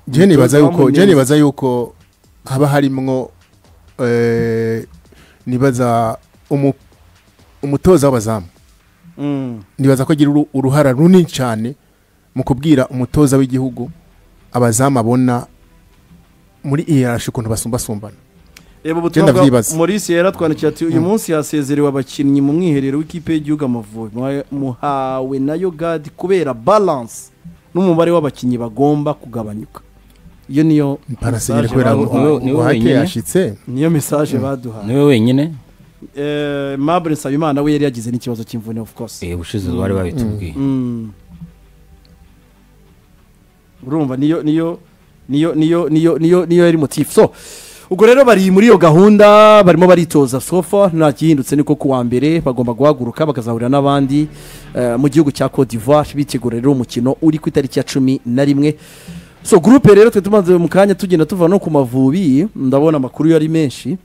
njye nibaza yuko njye nibaza yuko haba harimwo eh, nibaza umu- umutoza w'abazamu Mm. nibaza ko agira uru- uruhara runini cyane mu kubwira umutoza w'igihugu abazamu abona muri iyarashe ukuntu basumbasumbana Ebo Genda butumwa bwa vyibaza. Maurice yaratwandikiye ati uyu munsi yasezerewe abakinnyi mu mwiherero w'ikipe y'igihugu Amavubi Muha- muhawe na Yogad kubera balance n'umubare w'abakinnyi bagomba kugabanyuka iyo niyo parasenyeri message kubera baduhaye. niwe- niwe buhake wenyine. yashitse niyo message baduhaye niwe wenyine eh Mabel Nsabimana we yari yagize n'ikibazo cy'imvune of course eh ubushize bari babitubwiye Mm. urumva niyo niyo niyo niyo niyo niyo niyo yari motif so ubwo rero bari muri iyo gahunda barimo baritoza sofa nta gihindutse niko kuwa mbere bagomba guhaguruka bakazahurira n'abandi eh, mu gihugu cya Cote d'Ivoire bitegura rero umukino uri ku itariki ya cumi na rimwe so gurupe rero twe tumaze mu kanya tugenda tuva no ku mavubi ndabona amakuru yari menshi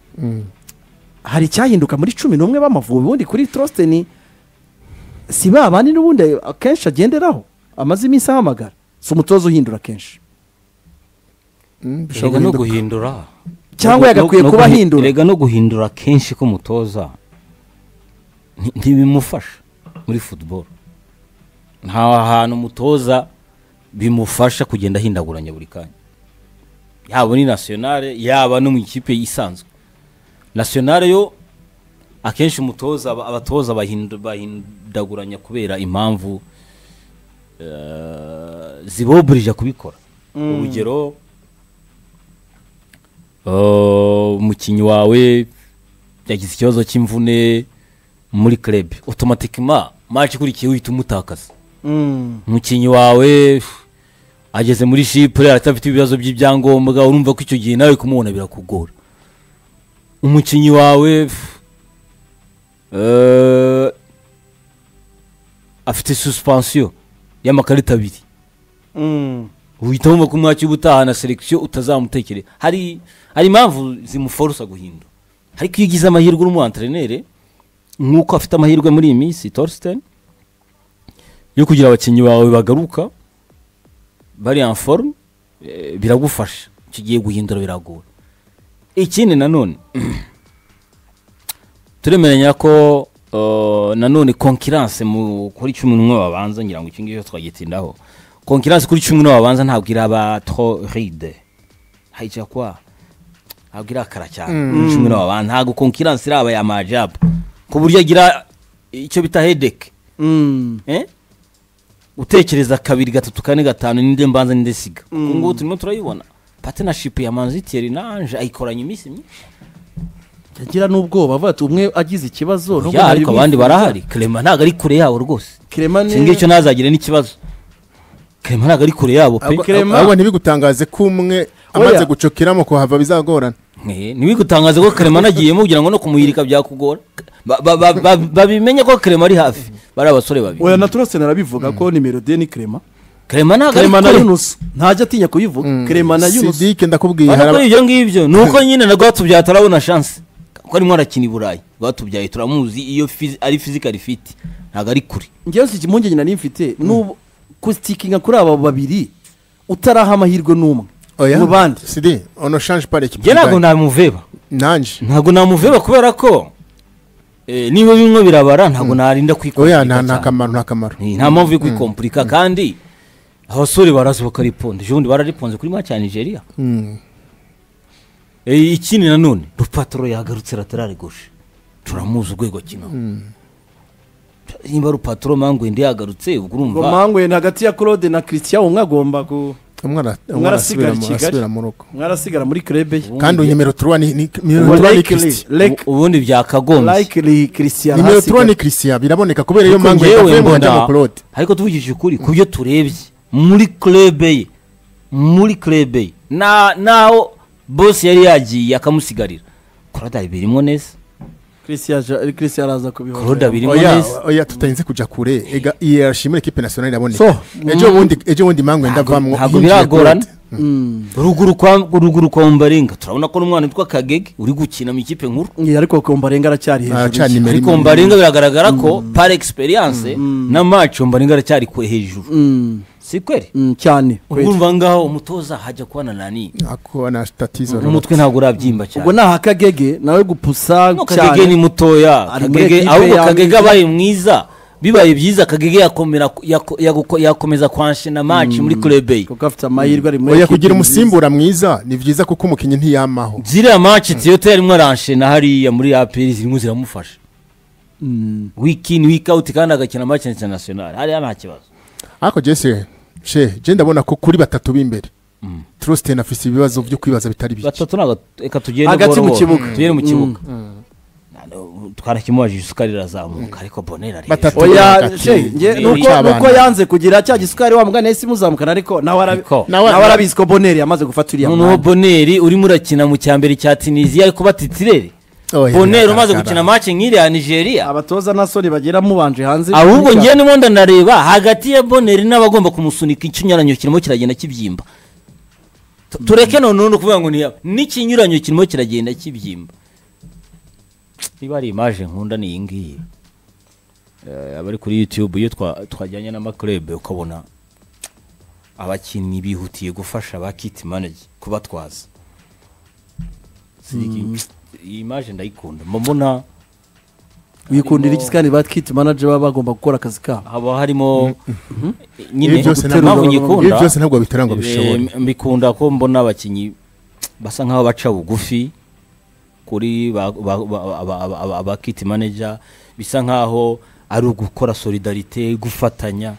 hari icyahinduka muri cumi n'umwe b'amavubi ubundi kuri trosteni si ba bandi n'ubundi akenshi agenderaho amaze iminsi ahamagara si umutoza uhindura kenshi Mm, bishobora rega no guhinduka. guhindura cyangwa No- yagakwiye no- no kuba guhi- ahindura rega no guhindura kenshi k'umutoza nti- ntibimufasha muri football nta hantu umutoza bimufasha kugenda ahindaguranya buri kanya yaba muri nationale yaba no mu ikipe isanzwe nationale yo akenshi umutoza aba- abatoza bahindu- bahindaguranya kubera impamvu eh, ziboburije kubikora urugero eh, umukinnyi wawe yagize ikibazo cy'imvune muri club automatikima match ikurikiye uhita umutakaza Mm. umukinnyi wawe pff, ageze muri shipure atafite ibibazo by'ibyangombwa urumva ko icyo gihe nawe kumubona birakugora umukinnyi wawe pff, eh, afite suspensiyo y'amakarita abiri Mm. uhita wumva ko umwaka ubutaha na selekisiyo utazamutekereza hari hari impamvu zimuforosa guhindura ariko iyo ugize amahirwe uri umuantrenere nk'uko afite amahirwe muri iyi minsi torisiteni yo kugira abakinnyi bawe bagaruka bari en forme eh, biragufasha icyo ugiye guhindura biragora ikindi nanone turemeranya ko eh, nanone konkiranse mu kuri cumi n'umwe babanza ngira ngo iki ngicyo twagitindaho konkiranse kuri cumi n'umwe babanza ntabwo iraba tro ride hayijya kwa ntabwo irakara cyane kuri cumi n'umwe babanza ntabwo konkiranse iraba ya majabu ku buryo agira icyo bita hedeke Mm. eh? utekereza kabiri gatatu kane gatanu ninde mbanza ninde siga ubu ngubu turimo turayibona patenashipu ya manziteri na anje ayikoranye iminsi myinshi yagira n'ubwoba avuga ati umwe agize ikibazo nubwo Ya, ntari ariko abandi bifuza. barahari kerema ntabwo ari kure yabo rwose Clement ni- singicyo ntazagire n'ikibazo kerema ntabwo ari kure yabo pe Ahubwo- Clement- ahubwo ntibigutangaze ko umwe amaze gucokeramo kuhava bizagorana Eh, ntibigutangaze ko kerema anagiyemo kugira ngo no kumuyirika byakugora Ba- ba- ba- ba- babimenye ko kerema ari hafi bari abasore babiri oya na trosteni arabivuga ko nimero de ni kerema kerema ntabwo ari kerema na kure yunusu ntajya atinya kuyivuga kerema na yunusu sidike ndakubwiye hari ariko aba- ibyo ngibyo ni uko nyine na rwatubyaye atarabona shanse kuko arimo arakina i burayi rwatubyaye turamuzi iyo fizi- ari fizikari fiti ntabwo ari kure ngewe si impungenge nari mfite n'ubu kustikinga kuri aba babiri utaraha amahirwe n'umwe oya mu bandi sidi ono change par equipe njye ntabwo namuveba nanje ntabwo namuveba kubera ko eh, niba bimwe birabara ntabwo narinda oya kwikompurika nta nta cyane. kamaro nta kamaro Eh, nta mpamvu yo kwikompurika kandi abasore barazi bakariponda ejo bundi barariponze kuri match ya nigeria Mm. Eh, ikindi nanone rupaturo yagarutse laterale gauche turamuzi urwego kino nimba rupaturo mangu ndi yagarutse ubwo ngo urumva mangwe ni hagati ya claude na christian umwe agomba ku umwe ara- umwe umwe arasubira arasigara i mu- kigali arasubira mu rugo umwe arasigara muri krebe ye kandi uyu nimero turuwa ni ni- nimero Ubu turuwa ni likely, Christian. like- ubundi byakagombye likely Christian nimero turuwa ni Hasigaye. christian biraboneka kubera iyo Ariko mpamvu njyewe yavuye mu mbona- hajya mu claude ariko tuvugishije ukuri ku byo turebye muri clube ye muri clube ye na naho boss yari yagiye akamusigarira Claude abirimo neza Christian aja- Christian araza kubibona Claude abirimo oya neza oya tutarinze kujya kure ega iyi ashimira equipe nationale iraboneka So, ejo bundi ejo bundi mpamvu wenda Ntabwo- avamwo ntabwo yinjiye biragorana Claude. ruguru kwa ruguru kwa Mbarenga turabona ko n'umwana witwa Kagege uri gukina mu ikipe nkuru Ye, ariko kombarenga aracyari Aracyari hejuru ye. nimero ariko imwe. Mbarenga biragaragara ko par experience na match Mbarenga aracyari kwe hejuru Mm. si kweri Mm, cyane ubwo urumva ngaho umutoza hajya kubana nani ako na statizo umutwe ntabwo urabyimba cyane ubwo ni akagege nawe gupusa No, kagege ni cyane mutoya Ari muri Kagege- ekipe ahubwo ya kagege Amerika. abaye mwiza bibaye byiza kagege yakomera yako- yaguko- yakomeza kwanshina match muri kurebeyi kuko afite amahirwe ari muri oya ekipe kugira nziza. umusimbura mwiza ni byiza kuko umukinnyi ntiyamaho ziriya match tiyote yarimo aranshina hariya muri aperi zirimo ziramufasha week in week out kandi agakina match international hariya nta kibazo ariko jese she je ndabona ko kuri batatu b'imbere trusite na fisi ibibazo byo kwibaza bitari bike batatu ntabwo reka tugende Hagati buhoro mu buhoro. kibuga. tugere mu kibuga twarakimubajije isukari irazamuka ariko bonera Batatu. oya Batatu. she nge- Ni- nuko n'abana. nuko yanze kugira cya gisukari wa mugani yahise imuzamukana ariko nawe arabi- Niko. Nawe- nawe arabizi ko boneri yamaze gufata uriya noneho mwanya boneri urimo urakina mu cya mbere cya tunisiya ariko batitirere boneri umaze gukina match nk'iriya ya nigeria abatoza na soni bagera mubanje hanze ahubwo ngewe ndimo ndanareba hagati ya boneri n'abagomba kumusunika ikinyuranyo kirimo kiragenda kibyimba Tu- tureke noneho no kuvuga ngo ni n'ikinyuranyo kirimo kiragenda kibyimba niba ari imaje nkunda ni iyi ngiyi Eh, abari kuri youtube iyo twa- twajyanye n'amakurebe ukabona abakinnyi bihutiye gufasha ba kiti manage kubatwaza Zigi- iyi imaje ndayikunda mbona wikundira iki kandi bakiti manaje baba bagomba gukora akazi kabo haba harimo ibi nyine byose guterura ntabwo- mpamvu ibi nyikunda byose ntabwo babitera ngo eh, bishobore mbikunda ko mbona abakinnyi basa nk'aho baca bugufi kuri ba- ba- ba- ba- ba- ba- ba kit manager bisa nk'aho ari ugukora solidarite gufatanya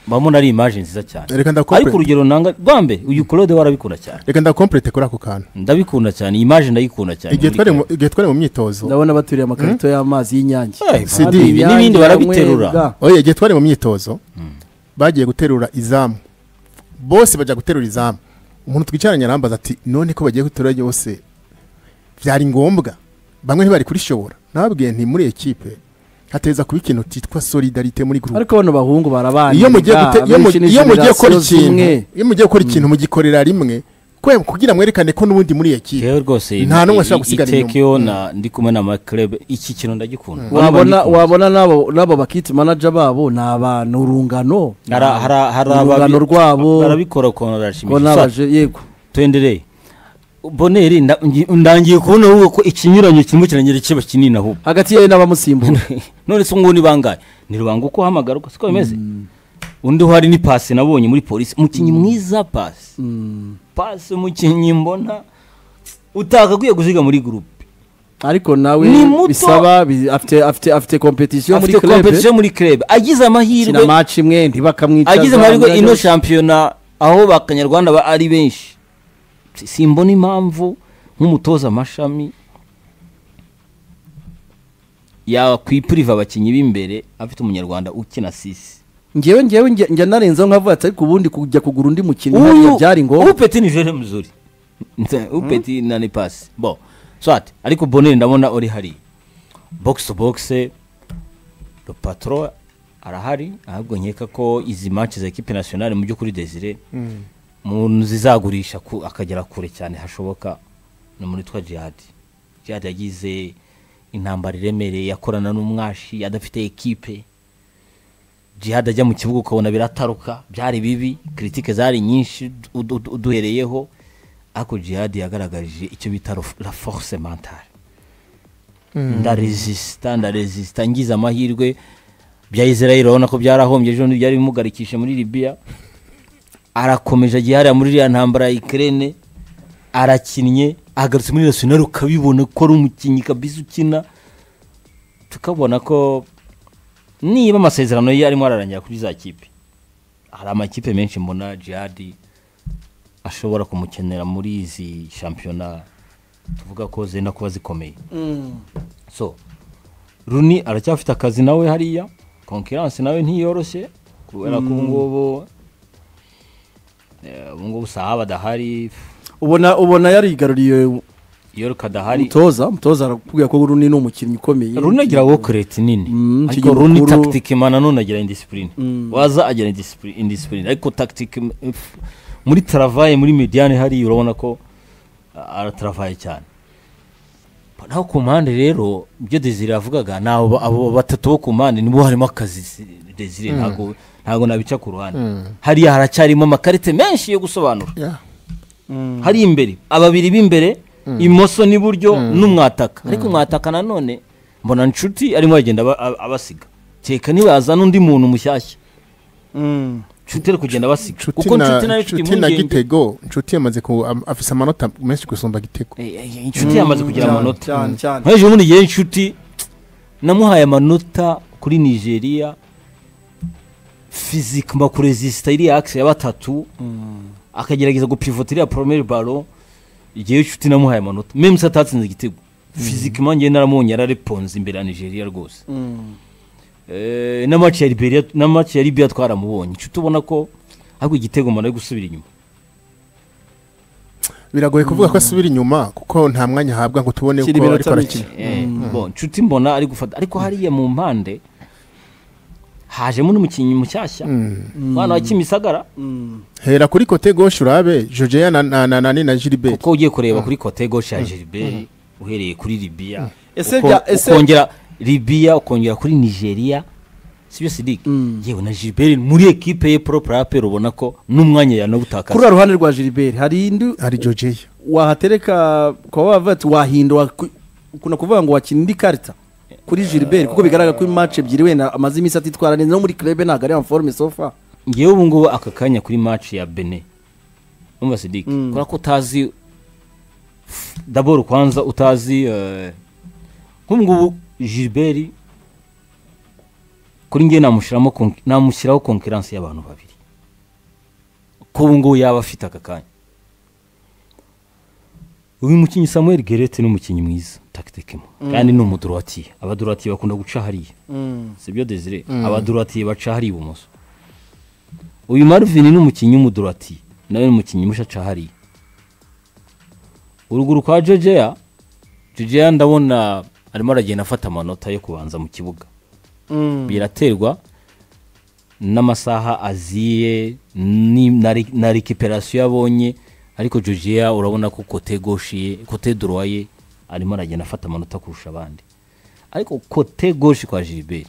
mbamona ari image nziza cyane reka ariko ndakomplete urugero nanga rwa mbere uyu claude warabikunda cyane reka ndakomplete kuri ako kantu ndabikunda cyane iyi image ndayikunda cyane igihe muri twari Claude. mu- igihe twari mu myitozo ndabona baturiye amakarito y'amazi y'inyange Eh, Sidi, ibi n'ibindi Inyange, barabiterura Nywebwa. oya igihe twari mu myitozo bagiye guterura izamu bose bajya guterura izamu umuntu twicaranye arambaza ati none ko bagiye guterura yose byari ngombwa bamwe ntibari kurishobora nababwiye nti muri ekipe hateza kuba ikintu cyitwa solidarite muri gurupe ariko bano bahungu barabanye iyo mugiye bwa, gute- iyo mu- abenshi ni iyo mugiye gukora generasiyo ikintu zimwe. iyo mugiye gukora ikintu mugikorera rimwe kwe- kugira mwerekane ko n'ubundi muri ekipe Jewe rwose Nta n'umwe ashobora gusigara inyuma. itekeo na ndi kumwe na makerebe iki kintu ndagikunda wabona wabona n'abo n'abo bakiti manaje babo ni abantu urungano hari hari- hari urungano ababi- rwabo barabikora ukuntu ko barashimisha Sa- nabaje yego tuendereye boneri nda- ngi- ndangiye kubona ahubwo ko ikinyuranyo kirimo kiragenda kiba kinini ahubwo hagati yawe n'abamusimbura none se nguni bangaye ni rubanga uko uhamagara uko siko bimeze undi uhari ni pasi nabonye muri polisi umukinnyi mwiza pasi pasi umukinnyi mbona utakakwiye gusiga muri gurupe ariko nawe Ni muto. bisaba bi- afite afite afite kompetisiyo muri afite club kompetisiyo muri kerebe agize amahirwe kina match imwe ntibakamwicaza agize amahirwe ino bamwirayo. shampiyona aho bakanyarwanda ba- ari benshi Si- simbona impamvu nk'umutoza amashami yakwipuriva abakinnyi b'imbere afite umunyarwanda ukina sisi ngewe ngewe njya- njya narenzaho nkavuga ati ariko ubundi kujya kugura undi mukinnyi uyu ntabwo byari ngombwa upeti ni jere mzuri Nse- upeti na ni pasi bo swati ariko boneri ndabona uri hari box to box le patro arahari ahubwo nkeka ko izi match za equipe nationale mu by'ukuri desire umuntu zizagurisha ku- akagera kure cyane hashoboka ni umuntu witwa jihad jihad yagize intambara iremereye yakorana n'umwashi adafite ekipe jihad ajya mu kibuga ukabona birataruka byari bibi kiritike zari nyinshi udu- udu- uduhereyeho ariko jihad yagaragaje icyo bita rof- la force mentale ndaresisita ndaresisita ngize amahirwe bya israel urabona ko byarahombye ejo bundi byari bimugarikisha muri libiya arakomeje agiye hariya muri iriya ntambara ya ikirere arakinnye agarutse muri national ukabibona ko ari umukinnyi kabisa ukina tukabona ko niba amasezerano ye arimo ararangira kuri za kipe hari amakipe menshi mbona jihadi ashobora kumukenera muri izi shampiyona tuvuga ko zenda kuba zikomeye so runi aracyafite akazi nawe hariya konkiransi nawe ntiyoroshye kubera ko ubungubu eh, ubungubu saha badahari ubona ubona yarigaruriye yoruka adahari umutoza umutoza arakubwira ko runi ni umukinnyi ukomeye runi agira wokereti nini Mm, ariko ikinyamakuru- runi tagitike mana none agira indisipurine waza agira indisipurine indisipurine ariko tagitike muri taravaye muri mediyane hariya urabona ko ah, arataravaye cyane naho ku mpande rero ibyo desire yavugaga ni abo abo batatu bo ku mpande nibo harimo akazi si- desire ntabwo ntabwo nabica ku ruhande hariya haracyarimo amakarite menshi yo gusobanura Yeah. hari imbere ababiri b'imbere imoso n'iburyo n'umwataka ariko umwataka nanone mbona inshuti arimo aragenda aba- aba- abasiga kereka nibazana undi muntu mushyashya inshuti ari kugenda abasiga Nshuti kuko na- inshuti nayo ifite nshuti na impungenge gitego nshuti yamaze ku am- afise amanota menshi gusumba gitego Eh, eh, inshuti yamaze kugira Cyane, amanota cyane cyane nkurikije ubundi igihe inshuti namuhaye amanota kuri nigeria fizike makurezisita iriya akisi ya batatu akagerageza gupivota iriya poromeri baro igihe inshuti namuhaye amanota memusi atatsinze igitego fizike impande naramunye yarareponze imbere ya nigeria rwose Mm. Eh, na maci ya Liberia- na maci ya libiya twaramubonye inshuti ubona ko ahubwo igitego mbona ari gusubira inyuma biragoye kuvuga ko asubira inyuma kuko nta mwanya ahabwa ngo tubone Kiri uko ariko iminota arakina mike. Eh, bon, nshuti mbona ari gufata ariko hariya mu mpande hajemo n'umukinnyi mushyashya umwana wa kimisagara Mm. hera kuri kote gauche urabe jojeya na na na na ni na gilbert kuko ugiye kureba kuri kote goshe ya gilbert uhereye kuri libiya Ese uko- bya- ese- ukongera libiya ukongera kuri nigeria sibyo sidike yewe na gilbert muri ekipe ye propre apel ubona ko n'umwanya kuri yanawutakaza uriya ruhande rwa gilbert hari indi hari jojeya wahatereka kwa bavuga ati wahindura ku- kuna kuvuga ngo wakina indi karita kuri gilbert kuko bigaragara ko match ebyiri wenda amaze iminsi atitwara neza no muri club ntabwo ari forme sofa ngewe ubu ngubu aka kanya kuri match ya bene numva sidike kubera ko utazi daboro kwanza utazi eh, nk'ubu ngubu gilbert kuri ngewe namushyiramo konk- namushyiraho konkiransi y'abantu babiri ko ubu ngubu yaba afite aka kanya uyu mukinnyi samuel gerete ni umukinnyi mwiza takitekemo kandi ni umuduratiye abaduratiye bakunda guca hariya sibyo desire abaduratiye baca hariya ibumoso uyu marvin ni umukinnyi w'umudurati nawe ni umukinnyi mushaca hariya uruguru kwa jojeya jojeya ndabona arimo aragenda afata amanota yo kubanza mu kibuga biraterwa n'amasaha aziye ni- na re- na rekiperasiyo abonye ariko jojeya urabona ko kote goshe ye kote dorowa ye arimo aragenda afata amanota kurusha abandi ariko kote goshe kwa gilbert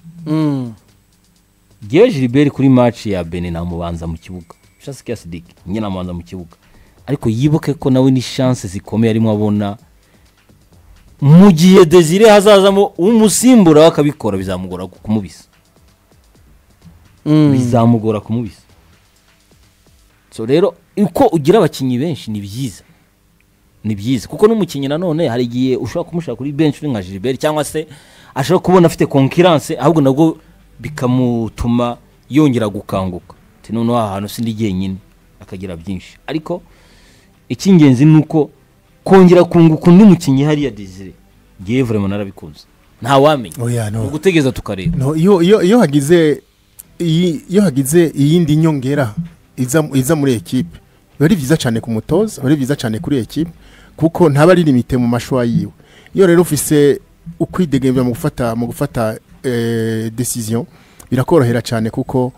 Gewe Gilbert kuri match ya Benin namubanza mu kibuga. Chance ya Sidik nyine namubanza mu kibuga. Ariko yibuke ko nawe ni chance zikomeye arimo abona mu gihe Desire hazazamo umusimbura we akabikora bizamugora kumubisa. Bizamugora kumubisa. So rero uko ugira abakinnyi benshi ni byiza. Ni byiza kuko n'umukinnyi nanone hari igihe ushobora kumushaka kuri benshi uri nka Gilbert cyangwa se ashobora kubona afite konkiranse ahubwo nabwo bikamutuma yongera gukanguka ati noneho aha hantu sindi jyenyine akagira byinshi ariko icy'ingenzi ni uko kongera kunguka undi mukinnyi hariya Desire ngewe vraiment narabikunze ntawamenya oya ni no ugutegereza tukareba No, iyo iyo iyo hagize iyi- iyo hagize iyindi nyongera iza iza muri ekipe biba ari byiza cyane ku mutoza biba ari byiza cyane kuri ekipe kuko ntaba ari limite mu mashwa yiwe iyo rero ufise ukwidegemvya mu gufata mu gufata eh, decision birakorohera cyane kuko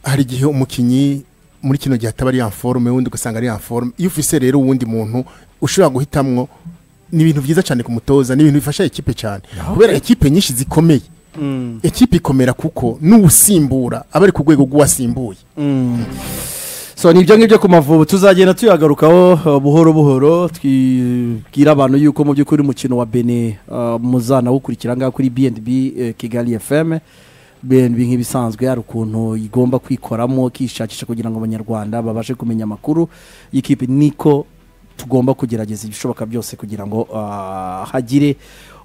hari igihe umukinnyi muri kino gihe ataba ari forme wundi ugasanga ari forme iyo ufise rero uwundi muntu ushobora guhitamwo ni ibintu byiza cyane ku mutoza ni ibintu bifasha ekipe cyane kubera ekipe nyinshi zikomeye ekipe ikomera kuko n'uwusimbura aba ari ku rwego rw'uwasimbuye so ni ibyo ngibyo ku mavubu tuzagenda tuyagarukaho uh, buhoro buhoro twibwira abantu yuko mu by'ukuri umukino wa bene uh, muzanawukurikira ngaha kuri bnb eh, kigali fm bnb nk'ibisanzwe hari ukuntu igomba kwikoramo kishakisha kugira ngo abanyarwanda babashe kumenya amakuru y'ikipe niko tugomba kugerageza ibishoboka byose kugira ngo ah, hagire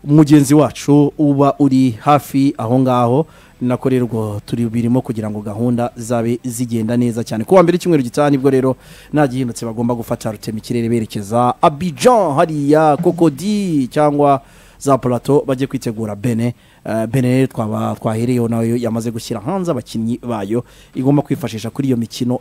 mugenzi wacu uba uri hafi aho ngaho ni nako rero ubwo turi birimo kugira ngo gahunda zabe zigenda neza cyane kuwa mbere icyumweru gitaha nibwo rero nta gihindutse bagomba gufata rutemikirere berekeza abijan hariya kokodi cyangwa za plateau bajye kwitegura bene Eh, bene rero twaba twahereyeho nayo yamaze gushyira hanze abakinnyi bayo igomba kwifashisha kuri iyo mikino